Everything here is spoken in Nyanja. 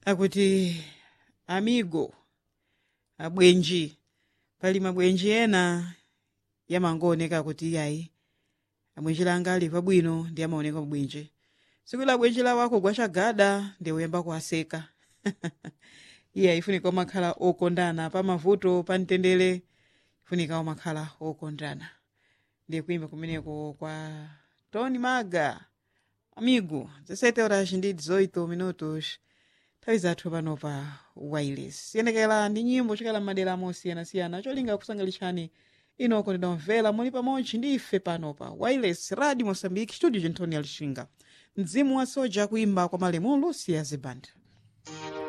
akuti amigo abwenji pali mabwenji ena yamangooneka kuti iyayi abwenji langa ali pabwino ndi amaoneka mabwenji tsiku la bwenji la wako gwachagada ndi uyamba kuwaseka iye ifunika umakhala okondana pa mavuto pa mtendere ifunika umakhala okondana ndi kuimba kumeneko kwa tony maga amigo 17 horas ndi 18 minutos nthawi zathu pano pa wireless siyendekera ndi nyimbo chokela madera amosiyanasiyana cholinga kusangalitsani ino okondedwa omvera muli pamodzi ndi ife pano pa wireless radio mosambiki studio gentoni alixinga mzimu wa soja kuimba kwa malemulo siya zibanda